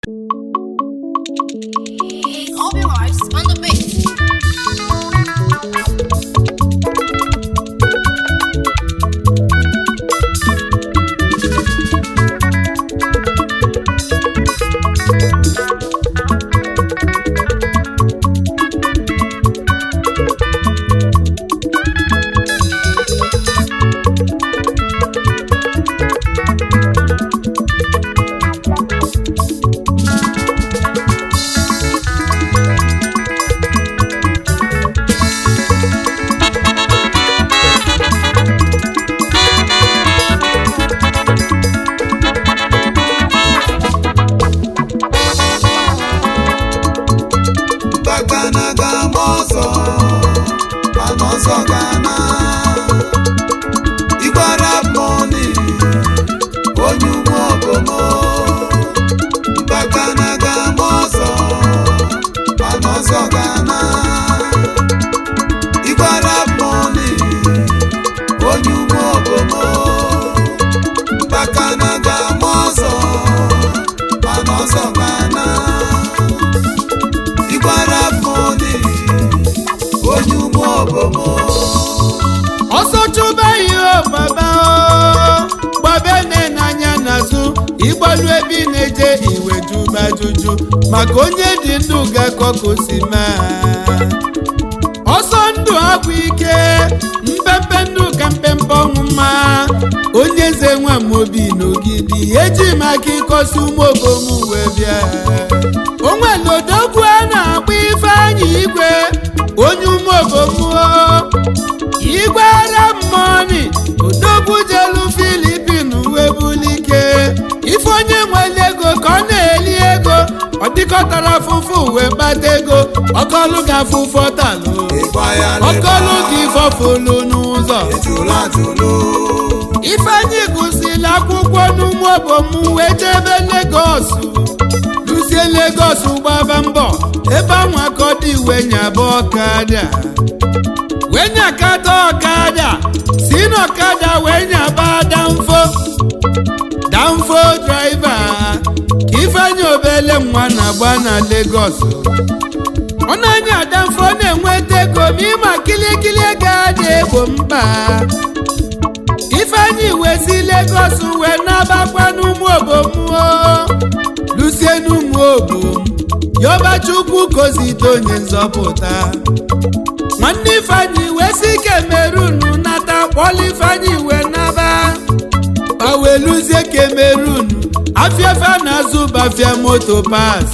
Obi Rice on the beat. Gbagana ga-ama ọzọ mana ọzọ ga-ana Igbara mọni onye ugbo obomo Gbagana ga-ama ọzọ mana ọzọ ga-ana Igbara mọni onye ugbo obomo Gbagana ga-ama ọzọ mana ọzọ ga-ana Igbara mọni onye ugbo obomo ọsọ chụba ihe baba o gbabe nne n'anya n'azụ ịgbalu ebe ị na-eje iwe juba juju maka onye dị ndụ ga-akọ ka o si mee ọsọ ndụ agwụ ike mpempe ndụ ka mpempe ọnwụ mma onye eze nwa m obi n'ogidi eji m aka ịkọsi ụmụ obom wee bịa onwere odogwu a na-agba ifeanyị igwe onye ụmụ obom igwe ara mmọnị odogwu jelu filipin wee bulike ife onye nwere ego ka ọ na-eli ego ọ dịkọtara afụfụ wee kpata ego ọkọlụ ga afụfụ ọtalụ ịgba ya ọkọlụ ga ifọfụlụ n'ụzọ ejula ajụlụ ifeanyị gụsịrị akwụkwọ n'ụmụ obom wee jebe legos luzie legos gbaba mbọ ebe anwa ka ọ dị iwe nyaba ọkada wee nyakata ọkada si n'ọkada wee nyaba danfo danfo draiva ka ifeanyị obele nwa na-agba na legos ọ na-anya danfo na-enweta ego ma ịma kilikili ego adị egbo mkpa ifeanyị wezi Lagos wee nabakwa n'ụmụ obomuo lusie n'ụmụ obom yọba chukwu kozite onye nzọpụta nwanne ifeanyị wee si Cameroon nata kpọlụ ifeanyị wee naba paweluzie Cameroon afịafa na-azụ bafia moto pasi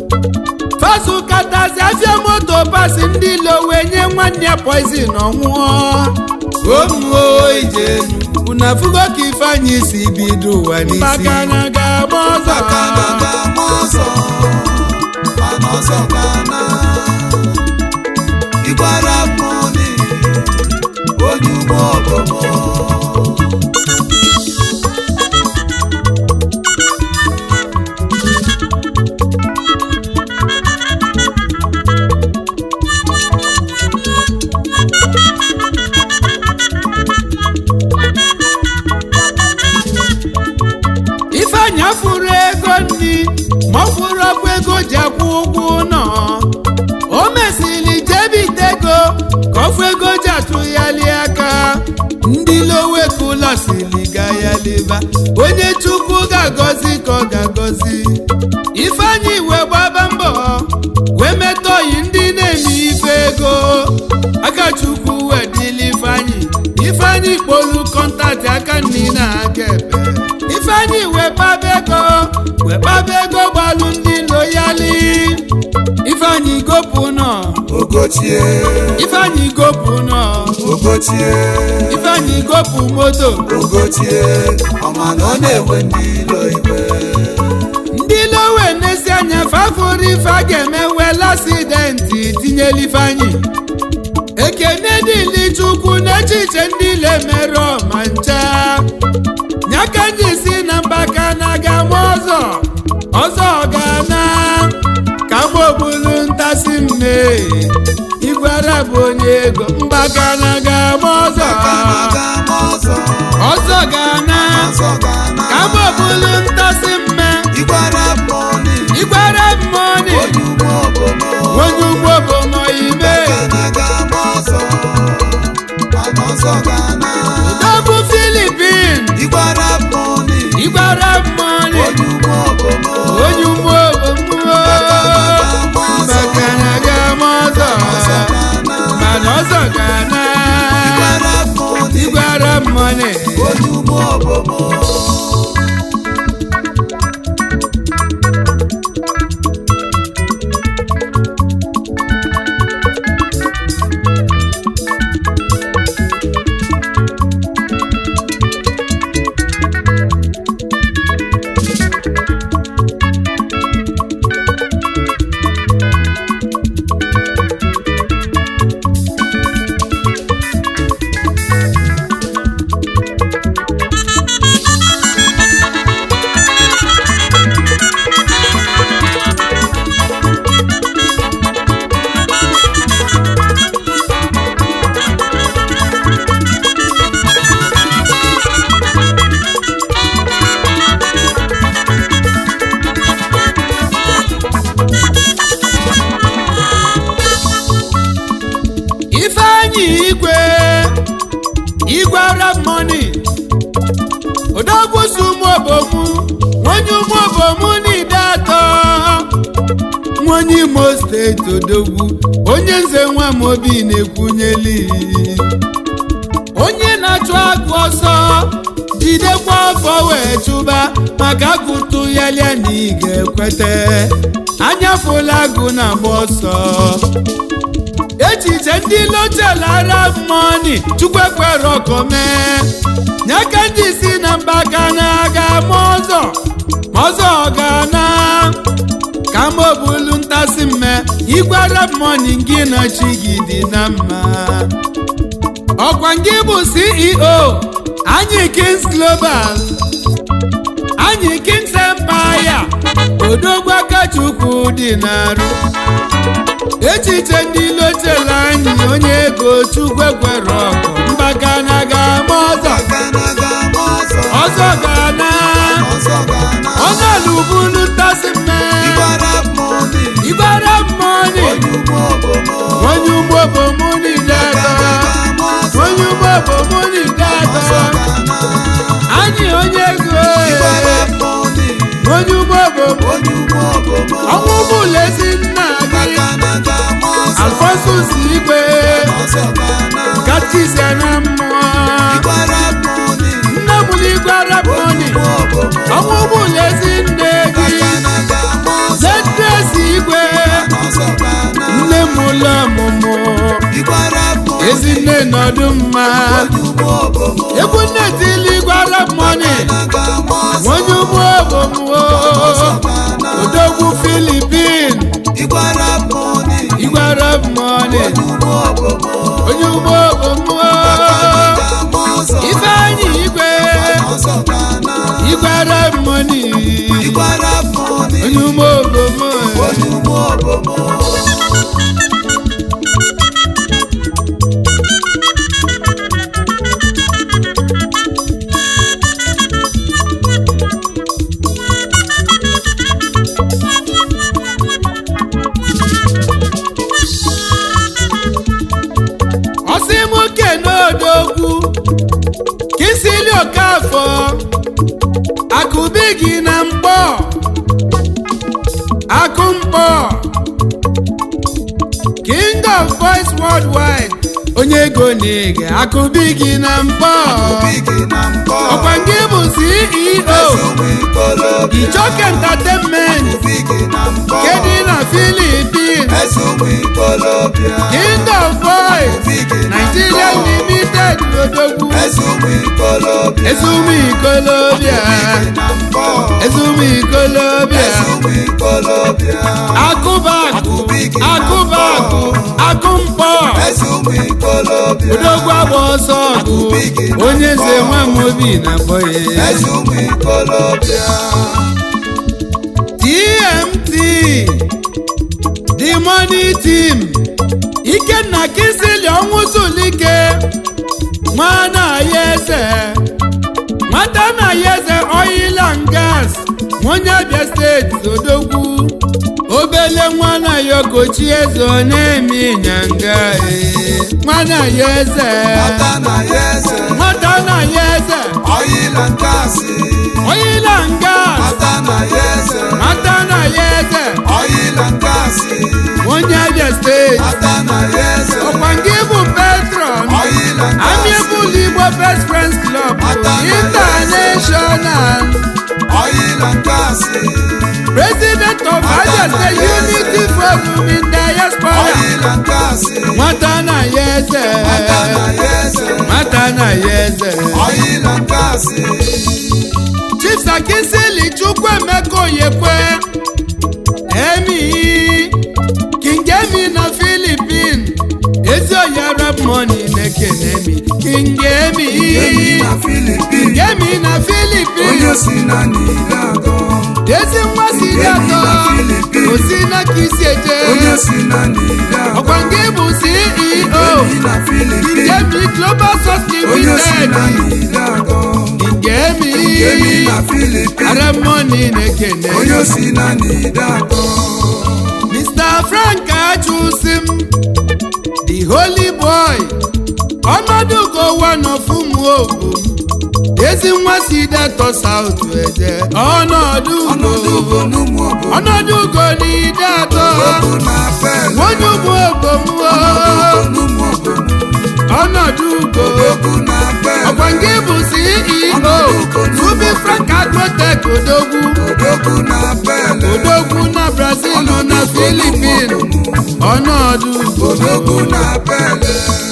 fasu katazi afịa moto pasi ndị ilo wee nye nwanne ya poizin ọnwụọ omuo ijenu unu afụgo ka ifeanyị si bido ụwa n'isi bakana ga-agba ọzọ Gbagana ga-ama ọzọ mana ọzọ ga-ana Igbara mọni onye ugbo obomo ifeanyị afụrụ ego nri ma ọ fụrụ ọkwa ego ji akwụ ụgwọ ụlọ o mesịrị jebite ego ka ọfụ ego ji atụghali aka ndị lowekula siri ga ya leba onye chukwu ga-agọzi ka ọ ga-agọzi ifeanyị wee gbaba mbọ wee metọ oyi ndị na-eme ife ego aka chukwu wee dịla ifeanyị ifeanyị kpolu kọntaktị aka nri na aka ebe ifeanyị wee kpaba ego wee kpaba ego gbalụ ndị loyali ifeanyị gopụ nọ Ogochie ifeanyị gopụ nọ Ogochie ifeanyị gopụ moto Ogochie ọma na ọ na-enwe ndị ilo iwe ndị lowe n'ezi anya fafụrụ ife a ga-eme wel asidenti tinyela ifeanyị ekene dịli chukwu n'echiche ndị ile mere ma ncha nyaka ndị si na mbaka na ga-ama ọzọ ọzọ ga-ana ka mgbobulu ntasi mme igwara bụ onye ego mbaka na ga-ama ọzọ Gbagana ga-ama ọzọ ọzọ ga-ana ọzọ ga-ana ka mgbobulu ntasi mme Igbara mọni nwa onye imo steeti odogwu onye nze nwa m obi na-ekwunyeli onye na-achụ agụ ọsọ jidekwa ọfọ wee chụba maka agụtụ ya lia na ị ga-ekwete anyafụla agụ na-agba ọsọ echiche ndị lochelara mọni chukwu ekwere ọkọme nyaka ndị si na mba ka na-aga ma ọzọ ma ọzọ ga na ka m obulu ntasị mme igwara mọni gị na chi gị dị na mma ọkwa gị bụ ceo anyị kings global anyị kings empire odogwu akachukwu dị n'arụ echiche ndị lotela anyị onye ego chukwu ekwere ọkụ mgbaka na ga-ama ọzọ ọzọ ga-ana ọnọlubulu ntasị mme igbara mmọnị onye ugbo bụ mụ niile onye ugbo bụ mụ niile anyị onye ego onye ugbo bụ ọnwụ ụgbọala ezi nna gị alfonsus igwe katkizia na mmụọ nne mụrụ igwe araboni ọnwụ ụgbọala ezi nne gị zetresi igwe nne m ụlọ ọmụmụ ezinne nọdụ mma egwu nne tili igwe araboni onye ugbo obomuo odogwu filipin igwe araboni onye ugbo obomuo ifeanyị igwe igwe araboni onye ugbo obomuo ọsịmụke n'odogwu kisili okafọ akụbi gị na mkpọ akụ mkpọ king of voice worldwide onye ego na-ege akụbi gị na mkpọ ọkwa gị bụ ceo ichoke entertainment kedị na philippines king of voice nigeria limited odogwu ezumu ikolobia ezumu ikolobia akụbakụ akụbakụ akụmkpọ odogwu agba ọsọ ọgụ onye nze nwa m obi na bọye tmt the money team ikenna kisili ọnwụ zulike nwana ya eze nwata na ya eze oil and gas onye abịa steeti odogwu obele nwana ya okochi eze ọ na-eme ịnyanga ee. nwana ya eze nwata na ya eze oil and gas nwata na ya eze onye abịa steeti ọkwa nke bụ patron amiable igbo best friends club international president of abia state unity forum in diaspora nwata na ya eze nwata na ya eze chief sakisili chukwuemeka oyekwe emi king emi na philippine ezi oyi arab money na-ekene mi king emi king emi na philippine ezi nwa siri atọ osi na ka isi eje ọkwa nke bụ ceo king emi global source limited king emi arab money na-ekene onye si na n'ide atọ Mr. Frank Achusim, the holy boy, ọnọdụ go one of ụmụ ogbo ezi nwa si detọ saut eje ọnọdụ ọnọdụ ugo ugo n'ụmụ obodo ọnọdụ ugo n'ide atọ ogo na pele onye ugbo ogomwo ugo n'ụmụ obodo ọnọdụ ugo ogo na pele ọkwa nke bụ ceo zubi frank agrotek odogwu ogo na pele odogwu na brazil na filipin ọnọdụ ugo ogo na pele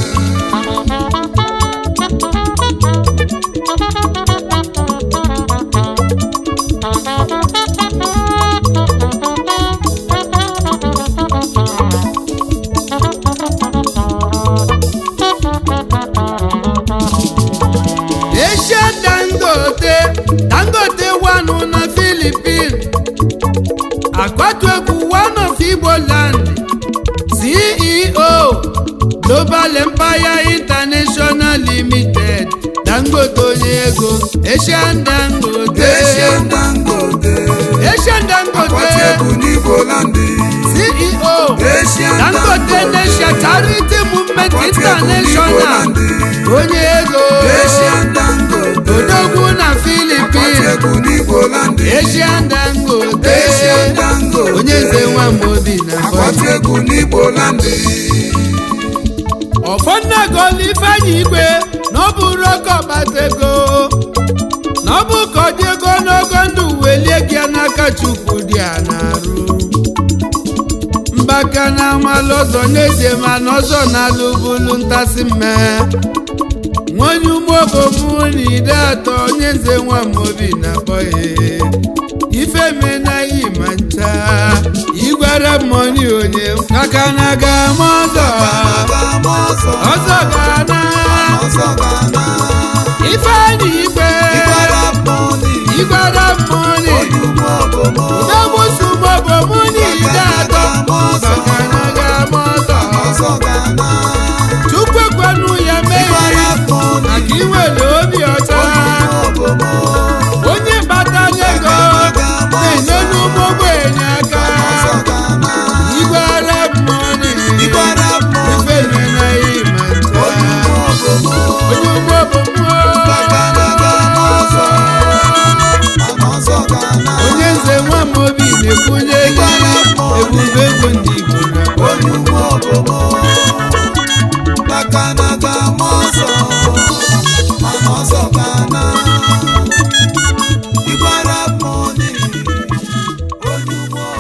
Asia Dangote Dangote wanu na Philippines akwatu egwu one of Igbo land CEO Global Empire International Limited Dangote onye ego Asian Dangote Asian Dangote Asian akwati Dangote egwu n'Igbo landi CEO Asian Dangote Nation Charity Movement akwati egwu n'Igbo International landi onye ego Asian Dangote odogwu na akwati Philippines egwu n'Igbo landi Asian Dangote Asian Dangote onye nze nwa Mobi na akwati Bọyị egwu n'Igbo landi ọfọnnagolu Ifeanyi Igwe na ọ bụrụ oke ọgbata ego na ọ bụ ka ọ dị ego n'ogo ndụ welie gị n'aka Chukwu dị a na-arụ mgbaka na amalụ ọzọ n'ezie mana ọzọ na-alụbulu ntasị mme nwonye ụmụobomu na ide atọ onye nze nwa Mobi na Bọyị ife menaghị ma ncha igwere mmọnị onye maka na ga-ama ọzọ Aga-ama ọzọ ọzọ ga-ana ọzọ ga-ana Ifeanyi Igwe Ịgbara mmọnị igwere mmọnị Onyugbu obomo udogbusu mobomu n'ide atọ maka na ga-ama ọzọ ọzọ ga-ana Chukwu ekwenụ ya Ịgbara meghị mmọnị maka inwere obi ọcha obomo onye batara ego na-enye n'ụmụ ogbenye aka ọzọ ga-ana igwere mmọnị Ịgbara mmọnị ife menaghị ma ncha Onyugbu obomo onye ugbo bụ mmụọ Aga-ama ọzọ Ama ọzọ ga-ana onye nze nwa Mobi na-ekwunye gị ebube ego ndị Igbo na Onyugbu obomo